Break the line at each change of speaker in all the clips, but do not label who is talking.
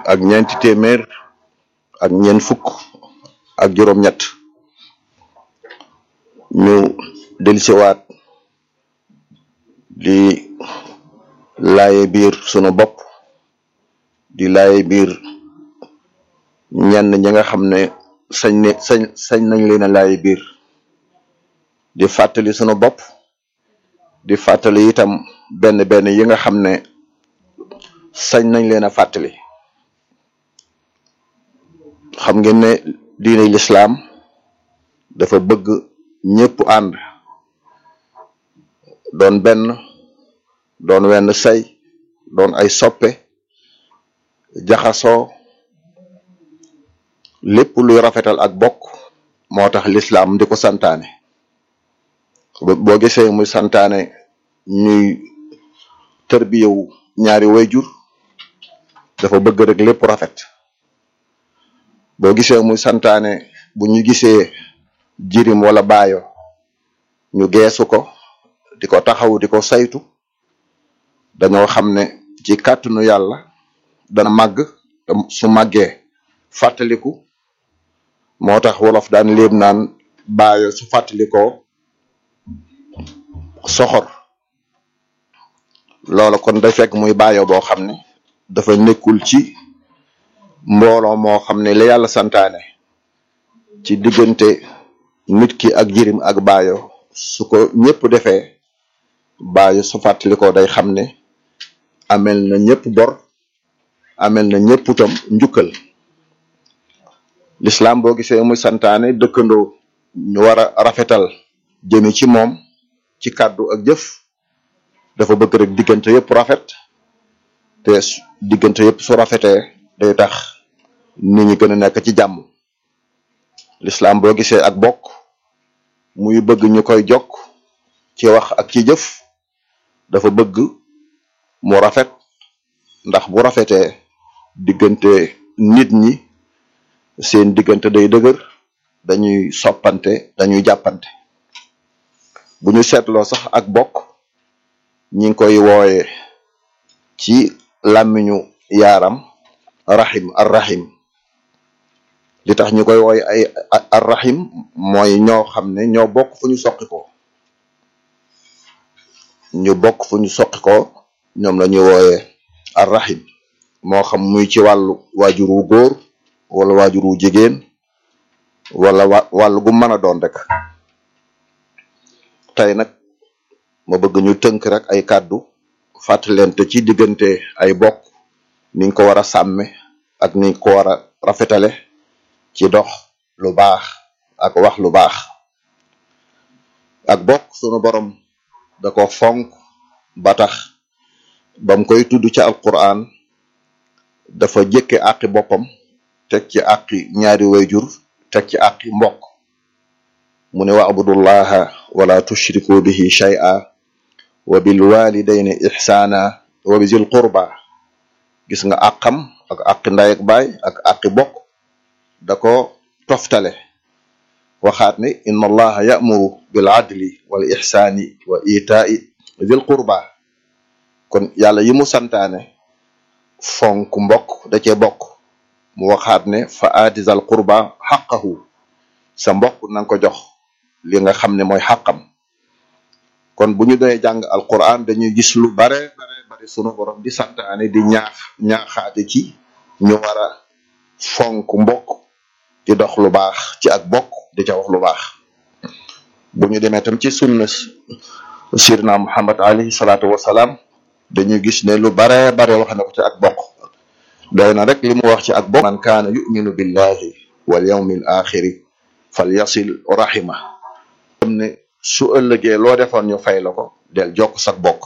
ak ñeenti téeméer ak ñeent fukk ak juróom-ñett ñu dellusiwaat di laaye biir sunu bopp di laaye biir ñenn ñi nga xam ne sañ ne sañ sañ nañ leen a laaye biir di fàttali sunu bopp di fàttali itam benn benn yi nga xam ne sañ nañ leen a fàttali xam ngeen ne diine lislaam dafa bëgg ñépp ànd doon benn doon wenn say doon ay soppe jaxasoo lépp luy rafetal ak bokk moo tax lislaam di ko santaane boo gisee muy santaane ñuy tërbiyewu ñaari wayjur dafa bëgg rek lépp rafet boo gisee muy santaane bu ñu gisee jirim wala baayo ñu geesu ko di ko taxaw di ko saytu dañoo xam ne ci kàttanu yàlla dana màgg su màggee fàttaliku moo tax wolof daan léeb naan baayo su fàttalikoo soxor loola kon day fekk muy baayo boo xam ne dafa nekkul ci mbooloo moo xam ne la yàlla santaane ci diggante nit ki ak jirim ak baayo su ko ñëpp defee baayo su fàttalikoo day xam ne amel na ñëpp bor amel na ñëpp tam njukkal lislaam boo gisee muy santaane dëkkandoo ñu war a rafetal jëmi ci moom ci kàddu ak jëf dafa bëgg rek diggante yëpp rafet te diggante yëpp su rafetee day tax nit ñi gën a nekk ci jàmm lislaam boo gisee ak bokk muy bëgg ñu koy jokk ci wax ak ci jëf dafa bëgg mu rafet ndax bu rafetee diggante nit ñi seen diggante day dëgër dañuy soppante dañuy jàppante bu ñu seetloo sax ak bokk ñi ngi koy wooye ci làmmiñu yaaram rahim ar rahim li tax ñu koy wooye ay ar rahim mooy ñoo xam ne ñoo bokk fu ñu soqi ko ñu bokk fu ñu soqi ko ñoom la ñuy wooye ar rahim moo xam muy ci wàllu waajur wu góor wala waajur wu jigéen wala wa wàllu gu mën a doon rek tey nag ma bëgg ñu tënk rek ay kàddu fàttalente ci diggante ay bokk niñ ko war a sàmme ak niñ ko war a rafetale ci dox lu baax ak wax lu baax ak bokk sunu borom da ko fonk ba tax bam koy tudd ci alquran dafa jëkke àqi boppam teg ci àqi ñaari wayjur teg ci àqi mbokk mu ne wa abudullaha wala tushriku bihi shay'a wa bil walidayni ihsana wa bizil qurba gis nga àqam ak àqi nday ak baay ak àqi bokk da ko toftale waxaat ne inna allaha ya'muru bil adli wal ihsani wa ita'i zil qurba kon yàlla yi mu santaane fonk mbokk da cee bokk mu waxaat ne fa aati zal qurba xaqahu sa mbokk na nga ko jox li nga xam ne mooy xàqam kon bu ñu doyee jàng alquran dañuy gis lu bare bare bare sunu borom di santaane di ñaax ñaaxaate ci ñu war a fonk mbokk di dox lu baax ci ak bokk di ca wax lu baax bu ñu demee tam ci sunna sirna muhammad alayhi salaatu wasalaam dañuy gis ne lu bare bare wax na ko ci ak bokk doy na rek li mu wax ci ak bokk man kaana yuminu billahi wal yawmil axiri fal yasil rahima xam ne su ëllëgee loo defoon ñu fay la ko del jokk sak bokk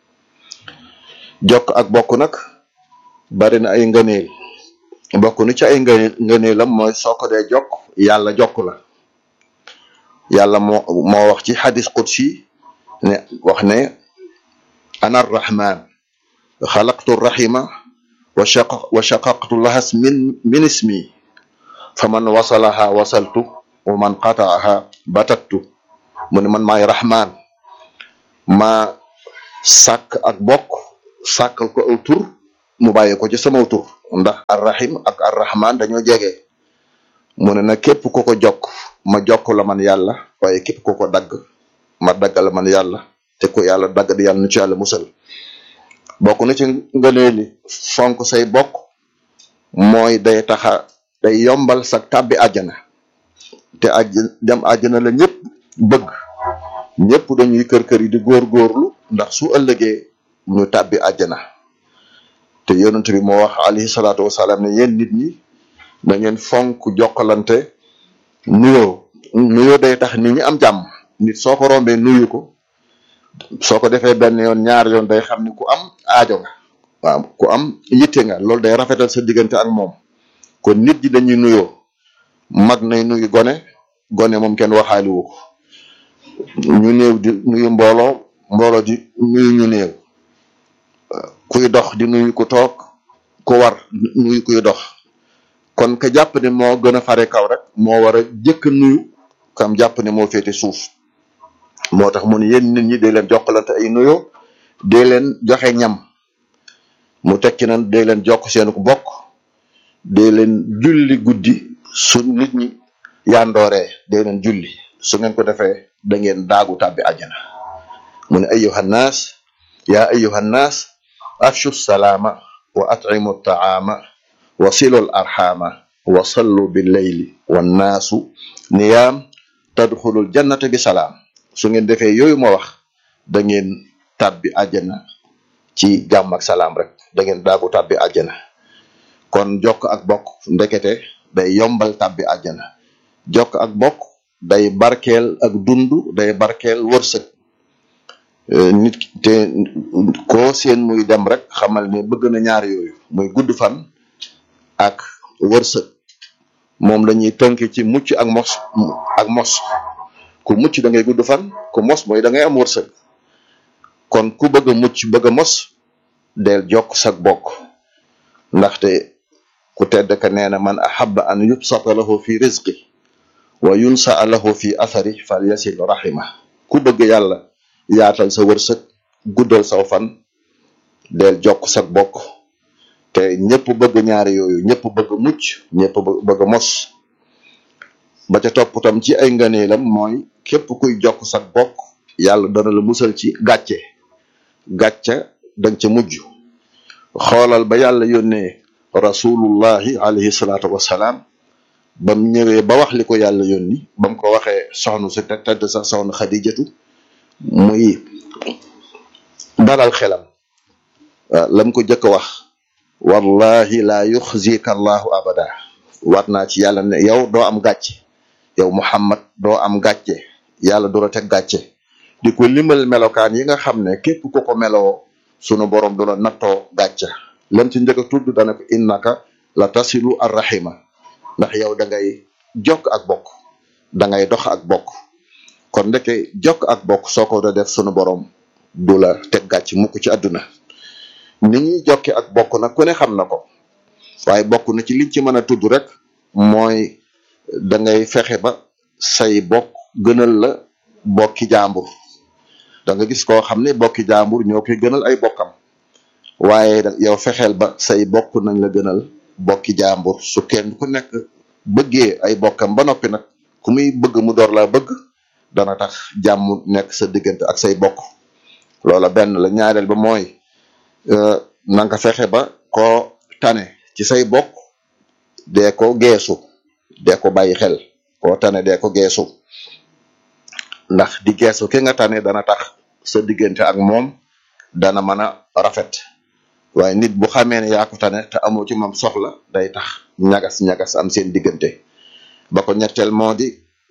jokk ak bokk nag bari na ay ngëneel bokk nu ci ay ngëneel ngëneelam mooy soo ko dee jokk yàlla jokk la yàlla moo moo wax ci xadis qudsi ne wax ne ana arrahman xalaqtu rahima wa shaqa wa shaqaqtu lahas min min ismi faman wasalaha wasaltu wa man qataaha batattu mu ne man maay rahman ma sàkk ak bokk sàkkal ko aw tur mu bàyyi ko ci sama tur ndax arrahim ak arrahman dañoo jege mu ne nag képp ku ko jokk ma jokk la man yàlla waaye képp ku ko dagg ma dagg la man yàlla te ko yàlla dagg di yàlla nu ci yàlla musal bokk na ci ngëneeli fonk say bokk mooy day taxa day yombal sa tàbbi àjjana te aj dem àjjana la ñëpp bëgg ñëpp dañuy kër kër yi di góorgóorlu ndax su ëllëgee ñu tàbbi àjjana te yonent bi moo wax alayhi salaatu wasalaam ne yéen nit ñi da ngeen fonk jokkalante nuyoo nuyoo day tax nit ñi am jàmm nit soo ko rombee nuyu ko soo ko defee benn yoon ñaar yoon day xam ni ku am aajo nga waaw ku am yitte nga loolu day rafetal sa diggante ak moom kon nit ñi dañuy nuyoo mag nay nuyu gone gone moom kenn waxaaliwu ko ñu néew di nuyu mbooloo mbooloo di nuyu ñu néew kuy dox di nuyu ku toog ku war nuyu kuy dox kon ka jàpp ne moo gën a fare kaw rek moo war a jëkk nuyu kam jàpp ne moo féete suuf moo tax mu ne yéen nit ñi day leen jokkalante ay nuyoo day leen joxe ñam mu tekki nan day leen jokk seen ku bokk day leen julli guddi su nit ñi yandooree day leen julli su ngeen ko defee da ngeen daagu tàbbi àjjana mu ne ayuha nnaas yaa ayuha nnaas afshu salaama wa at'imu taama wa silul arxaama wa sallu billeyli wannaasu niyaam tadxulul jannata bi salaam su ngeen defee yooyu ma wax da ngeen tàbbi àjjana ci jàmm ak salaam rek da ngeen daagu tàbbi àjjana kon jokk ak bokk ndekete day yombal tàbbi àjjana jokk ak bokk day barkeel ak dund day barkeel wërsëg nit te koo seen muy dem rek xamal ne bëgg na ñaar yooyu muy gudd fan ak wërsëg moom lañuy tënk ci mucc ak mos ak mos ku mucc da ngay gudd fan ku mos mooy da ngay am wërsëg kon ku bëgg a mucc bëgg a mos del jokk sag bokk ndaxte ku tedd ka nee na man ahabba an yubsata lahu fi rizqi wa yunsa lahu fi athari fal yasil rahima ku bëgg yàlla yaatal sa wërsëg guddal saw fan del jokk sag bokk te ñëpp bëgg ñaari yooyu ñëpp bëgg mucc ñëpp bëgg mos ba ca topp tam ci ay ngëneelam mooy képp kuy jokk sag bokk yàlla dana la musal ci gàcce gàcce danga ca mujj xoolal ba yàlla yónnee rasulullahi alayhi salaatu wassalaam bam ñëwee ba wax li ko yàlla yónni bam ko waxee soxna si te tedd sa soxna xadijatu muy dalal xelam waaw lam ko jëkk a wax wallahi la yuxzika allahu abada waat naa ci yàlla ne yow doo am gàcce yow muhammad doo am gàcce yàlla du la teg gàcce di ko limal melokaan yi nga xam ne képp ku ko meloo sunu borom du la nattoo gàcce lam ci njëkk a tudd dana ko innaka la tasilu arrahima ndax yow da ngay jokk ak bokk da ngay dox ak bokk kon ndeke jokk ak bokk soo ko da def sunu borom du la teg gàcc mukk ci àdduna ni ñuy jokke ak bokk nag ku ne xam na ko waaye bokk na ci liñ ci mën a tudd rek mooy da ngay fexe ba say bokk gënal la bokki jàmbur da nga gis koo xam ne bokki jàmbur ñoo koy gënal ay bokkam waaye yow fexeel ba say bokk nañ la gënal bokki jàmbur su kenn ku nekk bëggee ay bokkam ba noppi nag ku muy bëgg mu door laa bëgg dana tax jàmm nekk sa diggante ak say bokk loola benn la ñaareel ba mooy na nga fexe ba koo tane ci say bokk dee ko geesu dee ko bàyyi xel koo tane dee ko geesu ndax di geesu ki nga tane dana tax sa diggante ak moom dana mën a rafet waaye nit bu xamee ne yaa ko tane te amoo ci moom soxla day tax ñagas ñagas am seen diggante ba ko ñetteel moo di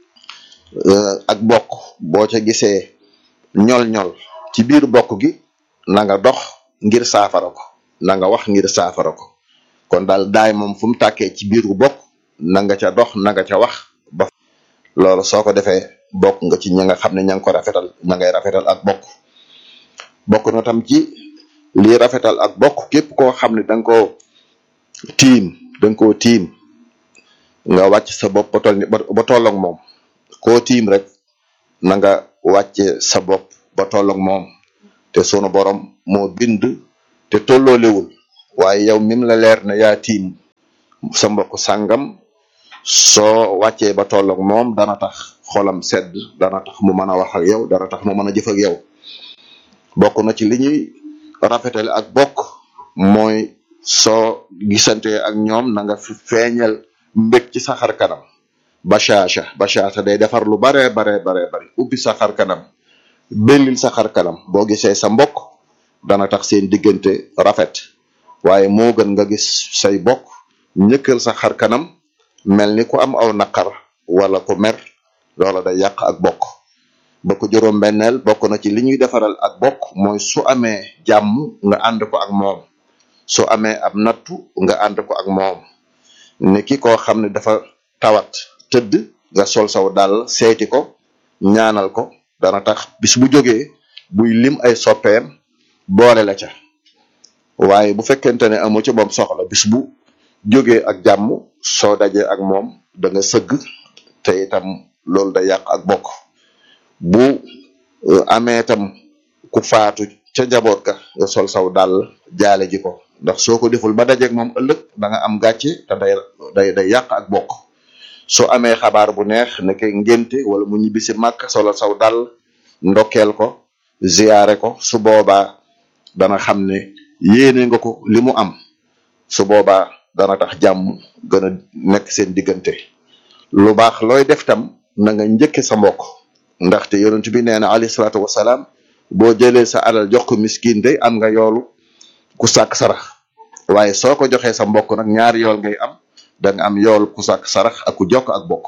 ak bokk boo ca gisee ñol-ñol ci biir bokk gi na nga dox ngir saafara ko na nga wax ngir saafara ko kon daal daay moom fu mu tàkkee ci biiru bokk na nga ca dox na nga ca wax ba loolu soo ko defee bokk nga ci ña nga xam ne ña nga ko rafetal ña ngay rafetal ak bokk bokk na tam ci lii rafetal ak bokk képp koo xam ne da nga koo tiim da nga koo tiim nga wàcc sa bopp ba toll ni ba tolloog moom koo tiim rek na nga wàcce sa bopp ba tolloog moom te sunu borom moo bind te tolloolewul waaye yow mim la leer ne yaa tiim sa mbokk sàngam soo wàccee ba tolloog moom dana tax xolam sedd dana tax mu mën a wax ak yow dana tax mu mën a jëf ak yow bokk na ci li ñuy rafetale ak bokk mooy soo gisante ak ñoom na nga fi feeñal mbég ci sa xar kanam bashasha bashasha day defar lu bare bare bare bari ubbi sa xar kanam bellil sa xar kanam boo gisee sa mbokk dana tax seen diggante rafet waaye moo gën nga gis say bokk ñëkkal sa xar kanam mel ni ku am aw naqar wala ku mer loola day yàq ak bokk ba ko juróom benneel bokk na ci li ñuy defaral ak bokk mooy su amee jàmm nga ànd ko ak moom su amee ab nattu nga ànd ko ak moom ni ki koo xam ne dafa tawat tëdd nga sol saw dal seeti ko ñaanal ko dana tax bis bu jógee buy lim ay soppeem boole la ca waaye bu fekkente ne amu ci moom soxla bis bu jógee ak jàmm soo dajee ak moom da nga sëgg te itam loolu da yàq ak bokk bu amee itam ku faatu ca njaboot ka nga sol saw dal jaale ji ko ndax soo ko deful ba dajeeg moom ëllëg da nga am gàcce te day day day yàq ak bokk soo amee xabaar bu neex ne ke ngénte wala mu ñibbisi màkk solo saw dal ndokkeel ko ziyaare ko su boobaa dana xam ne yéene nga ko li mu am su boobaa dana tax jàmm gën a nekk seen diggante lu baax looy def tam na nga njëkke sa mbokk ndaxte yonent bi nee na alayhi salaatu wasalaam boo jëlee sa alal jox ko miskin day am nga yoolu ku sàkk sarax waaye soo ko joxee sa mbokk nag ñaari yool ngay am da nga am yool ku sàkk sarax ak ku jokk ak bokk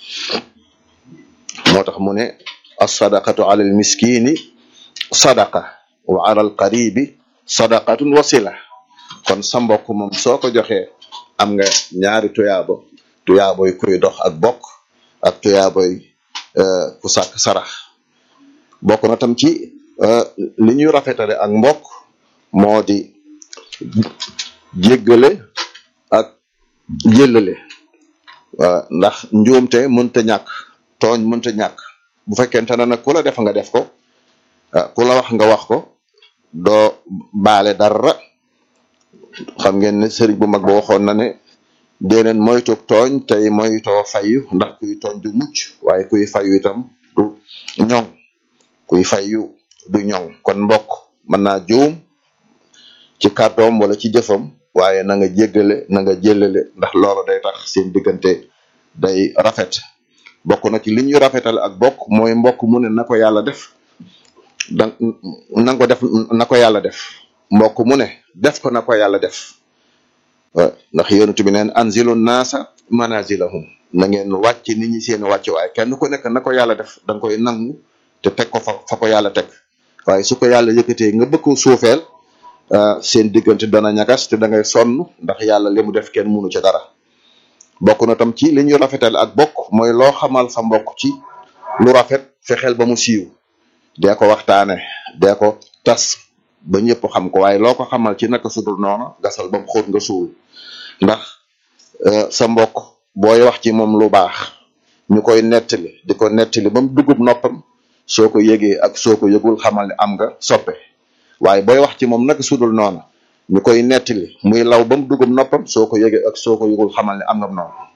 moo tax mu ne alsadaqatu ala al miskini sadaqa wa ala al qaribi sadaqatun wasila kon sa mbokk moom soo ko joxee am nga ñaari tuyaabo tuyaaboy kuy dox ak bokk ak tuyaaboy ku sàkk sarax bokk na tam ci li ñuy rafetale ak mbokk moo di jéggale ak jëllale waaw ndax njuumte mënta ñàkk tooñ mënta ñàkk bu fekkente ne nag ku la def nga def ko ku la wax nga wax ko doo baale dara xam ngeen ne sëriñ bu mag ba waxoon na ne déeneen moytu tooñ tey moytoo fayu ndax kuy tooñ du mucc waaye kuy fayu itam du ñoŋ kuy fayu du ñoŋ kon mbokk mën naa juum ci kàddoom wala ci jëfam waaye na nga jéggale na nga jëllale ndax loolu day tax seen diggante day rafet bokk na ci li ñuy rafetal ak bokk mooy mbokk mu ne na ko yàlla def da na ko def na ko yàlla def mbokk mu ne def ko na ko yàlla def waaw ndax yonent bi neen anzilu naasa manazilahum na ngeen wàcc nit ñi seen wàcc waaye kenn ku nekk na ko yàlla def da nga koy nangu te teg ko fa fa ko yàlla teg waaye su ko yàlla yëkkatee nga bëgg ko suufeel seen diggante dana ñagas te da ngay sonn ndax yàlla li mu def kenn munu ci dara bokk na tam ci li ñu rafetal ak bokk mooy loo xamal sa mbokk ci lu rafet fexeel ba mu siiw dee ko waxtaane dee ko tas ba ñëpp xam ko waaye loo ko xamal ci naka sudul noonu gasal ba mu xóot nga suul ndax sa mbokk booy wax ci moom lu baax ñu koy nettali di ko nettali ba mu dugub noppam soo ko yëgee ak soo ko yëgul xamal ne am nga soppe waaye booy wax ci moom naka sudul noonu ñu koy nettali muy law ba mu dugub noppam soo ko yëgee ak soo ko yëgul xamal ne am nga noonu